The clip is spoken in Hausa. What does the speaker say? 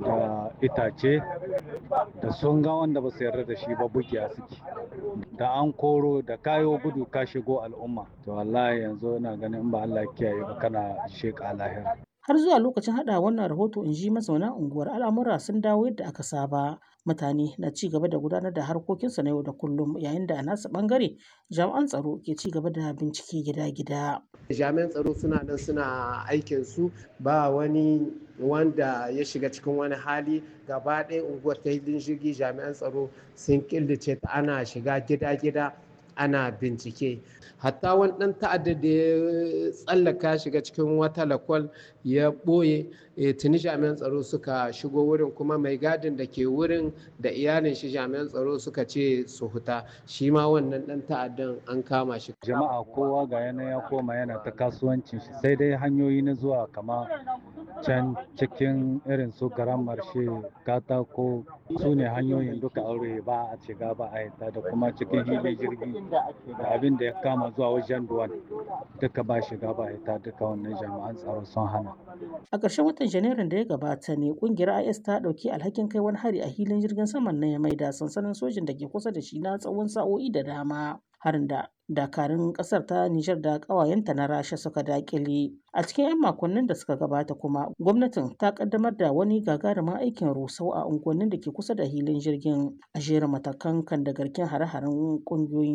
da itace da sun ga wanda ba su yarda da shi ba bugiya suke da an koro da kayo gudu ka shigo al'umma to wallahi yanzu ina ganin in ba Allah kiyaye ba kana sheka lahira har zuwa lokacin hada wannan rahoto in ji mazauna unguwar al'amura sun dawo yadda aka saba mutane na ci gaba da gudanar da harkokinsu na yau da kullum yayin da a nasu bangare jami'an tsaro ke ci gaba da bincike gida-gida jami'an tsaro suna nan suna aikin su ba wani wanda ya shiga cikin wani hali gaba ɗaya unguwar ta hilin jirgi jami'an tsaro sun killace ta ana shiga gida-gida ana bincike hatta wani ɗan ta'adda da ya tsallaka shiga cikin wata lakwal ya ɓoye tuni jami'an tsaro suka shigo wurin kuma mai gadin da ke wurin da iyalin shi jami'an tsaro suka ce su huta shi ma wannan ɗan ta'addan an kama shi jama'a kowa ga yana ya koma yana ta kasuwancin shi sai dai hanyoyi na zuwa kama can cikin irin su garan marshe katako su ne hanyoyin duka aure ba a shiga ba a yata da kuma cikin hili jirgi da abin da ya kama zuwa wajen duwan duka ba shiga ba yata duka wannan jami'an tsaro sun hana a ƙarshen watan janairun da ya gabata ne kungiyar is ta ɗauki alhakin kai wani hari a hilin jirgin saman na ya maida sansanin sojin da ke kusa da shi na tsawon sa'o'i da dama harin da dakarun kasar ta Nijar da ƙawayenta na Rasha suka dakile. A cikin 'yan makonnin da suka gabata kuma gwamnatin ta kaddamar da wani gagarumin aikin rusau a unguwannin da ke kusa da hilin jirgin a jerin matakan kan da garken hare-haren ƙungiyoyin